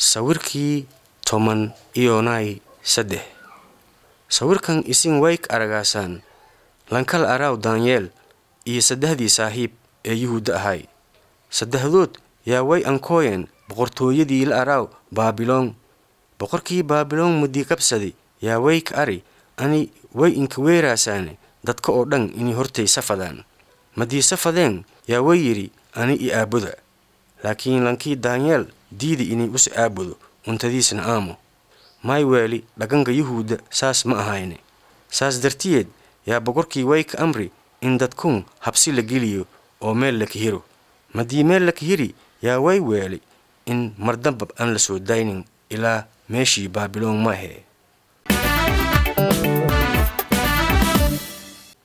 sawirkii toban iyonay saddex sawirkan isin wayk aragaasaan lankal araaw daanyeel iyo saddexdii saaxiib ee yuhuudda ahay saddexdood yaa way ankooyeen boqortooyadii la araaw baabiloon boqorkii baabiloon mudii kabsadi yaa wayka ari ani way inka weeraasaane dadka oo dhan inay hortay safadaan madii safadeen yaa way yidhi ani i aabuda laakiin lankii daanyeel diidi inay us aabudo untadiisna aamo may weeli dhaganka yuhuudda saas ma ahayne saas dartiyeed yaa boqorkii wayka amri in dadkun habsi la geliyo oo meel la kahiro madii meel la kahiri yaa way weeli in mardambab aan la soo daynin ilaa meeshii baabiloon maahee